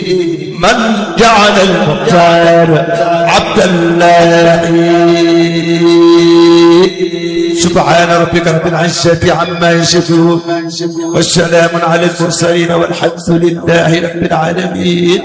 من جعل المختار عبد الله سبحان ربك رب العزة عما يصفون والسلام على المرسلين والحمد لله رب العالمين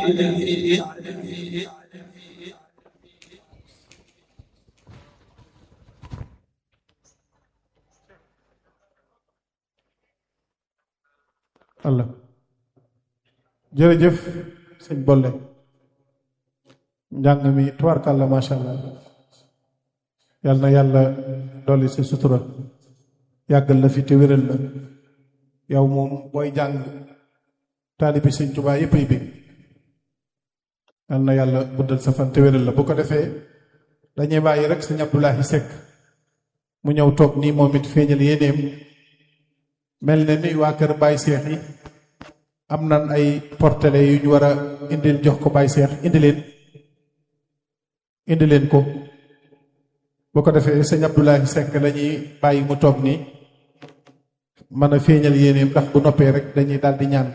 Allah jërëjëf sëñ Bolle njàng mi tubaarkàlla macha allah yal na yàlla dolli si sutura yàggal la fi te wéral la yow moom booy jàng taalibi sëñ Tuubaa yépp ay bég yal na yàlla guddal sa fan te wéral la bu ko defee dañuy bàyyi rek sëñ Abdoulahi Seck mu ñëw toog nii moom it feeñal yéeneem mel ne ni waa kër Baye Cheikh yi am nan ay portele yu ñu war a indil jox ko Baye Cheikh indi leen indi leen ko boo ko defee sëñ Abdoulahi Seck lañuy bàyyi mu toog nii mën a feeñal yéeneem ndax bu noppee rek dañuy daal di ñaan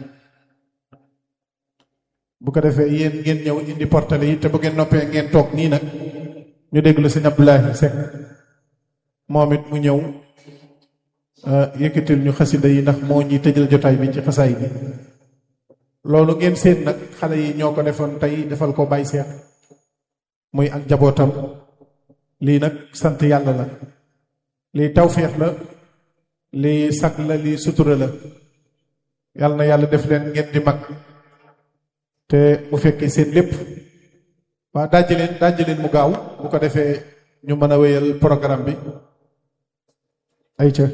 bu ko defee yéen ngeen ñëw indi portele yi te bu ngeen noppee ngeen toog nii nag ñu déglu sëñ Abdoulahi Seck moom it mu ñëw yëkkatil ñu xasida yi ndax moo ñuy tëjal jotaay bi ci xasaay bi loolu ngeen seet nag xale yi ñoo ko defoon tey defal ko Baye Cheikh muy ak jabootam lii nag sant yàlla la lii tawféex la lii sag la lii sutura la yàlla na yàlla def leen ngeen di mag te mu fekkee seen lépp waa dajji leen dajji leen mu gaaw bu ko defee ñu mën a wéyal programme bi ay ca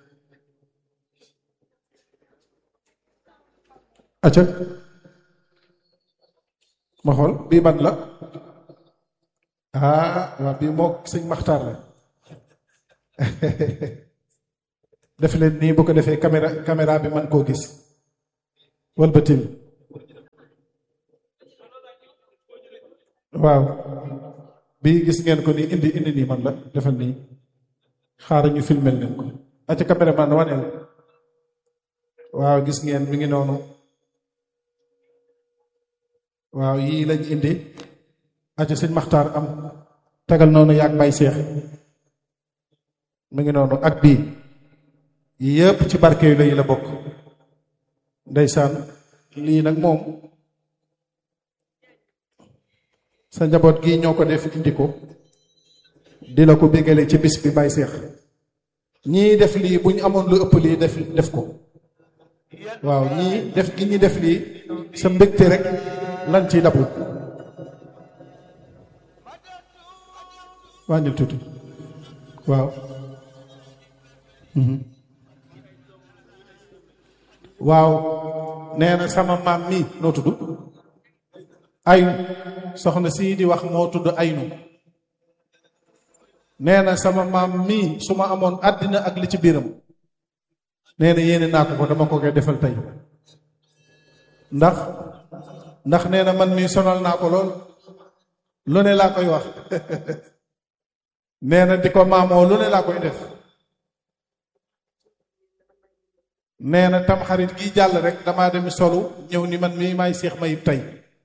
acca ma xool bii ban la ah waa bii moo sëñ maxtaar la def leen nii bu ko defee caméra caméra bi man koo gis walbatil waaw bii gis ngeen ko nii indi indi nii man la defal nii xaaral ñu filmel leen ko acca caméra man waneel waaw gis ngeen mi ngi noonu waaw yii lañ indi acca sëñ maxtaar am tegal noonu yaag bay seex mi ngi noonu ak bii yëpp ci barke yu la yi la bokk ndeysaan lii nag moom sa njaboot gi ñoo ko def indi ko di la ko bégale ci bis bi bay seex ñii def lii bu ñu amoon lu ëpp lii def def ko waaw ñii def gi ñi def lii sa mbégte rek lan ciy dabu wàññil tuuti waaw waaw nee na sama maam mi noo tudd aynu soxna sii di wax moo tudd aynu nee na sama maam mii su ma amoon àddina ak li ci biiram nee na yéene naa ko ko dama ko koy defal tey ndax ndax nee na man mii sonal naa ko lool lu ne laa koy wax nee na di ko maamoo lu ne laa koy def nee na tam xarit gi jàll rek damaa dem solu ñëw ni man mii maay seex mayib tey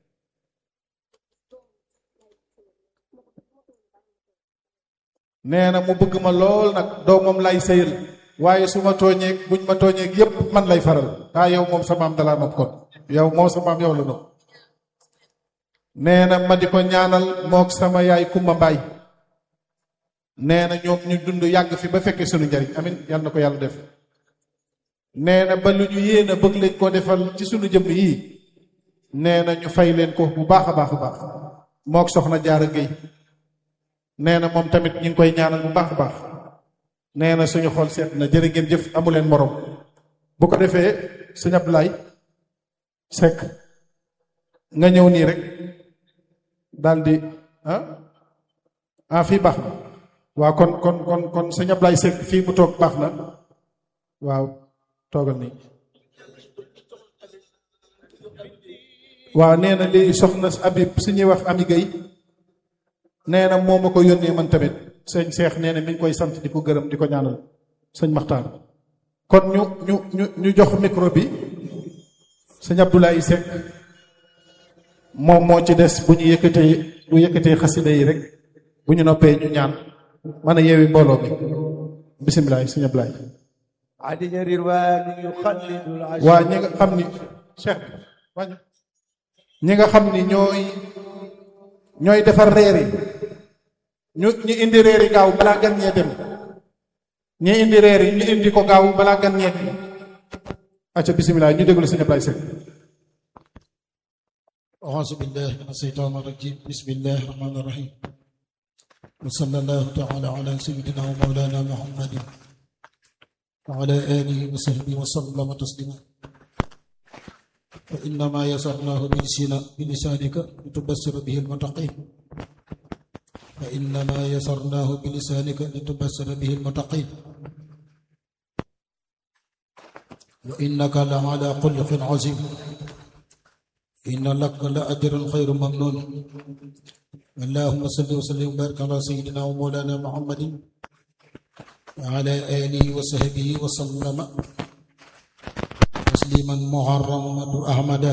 nee na mu bëgg ma lool nag doomam lay sëyal waaye su ma tooñeeg buñ ma tooñeeg yépp man lay faral ah yow moom sa maam dalaa nopp kon yow moom sa maam yow la nopp nee na ma di ko ñaanal mook sama yaay kumba mbaay nee na ñoom ñu dund yàgg fi ba fekkee sunu njariñ amin yàlla na ko yàlla def nee na ba lu ñu yéen a bëgg leen koo defal ci sunu jëmm yii nee na ñu fay leen ko bu baax a baax a baax mook soxna jaara géy nee na moom tamit ñu ngi koy ñaanal bu baax a baax nee na suñu xool seet na jërë ngeen jëf amu leen morom bu ko defee sëñ Abdoulaye Seck nga ñëw nii rek daldi ah ah fii baax na waaw kon kon kon kon sëñ Abdoulaye Seck fii mu toog baax na waaw toogal nii waaw nee na léegi soxna Abib su ñuy wax Ami Gueye nee na moo ma ko yónnee man tamit sëñ Seex nee na mi ngi koy sant di ko gërëm di ko ñaanal sëñ Maxtaar kon ñu ñu ñu ñu jox micro bi sëñ Abdoulaye Seck moom moo ci des bu ñu yëkkatee bu yëkkatee xasida yi rek bu ñu noppee ñu ñaan mën a yeewi mbooloo mi bisimilah sëñ Ablaye عدد الروان يخلد العشر waa ñi nga xam ni cheikh bi wàññi ñi nga xam ni ñooy ñooy defar reer yi ñu ñu indi reer yi gaaw balaa gan ñee dem ñi indi reer yi ñu indi ko gaaw balaa gan ñee dem acca bisimilah ñu déglu sëñ Ablaye Seck أعوذ بالله من الشيطان الرجيم بسم الله الرحمن الرحيم وصلى الله تعالى على سيدنا ومولانا محمد وعلى آله وصحبه وسلم تسليما فإنما يسرناه بلسان- بلسانك لتبصر به المتقين فإنما يسرناه بلسانك لتبصر به المتقين وإنك لعلى خلق عظيم إن لك لأجرا خير ممنون اللهم صل وسلم وبارك على سيدنا ومولانا محمد وعلى آله وصحبه وسلم تسليما محرما أحمدا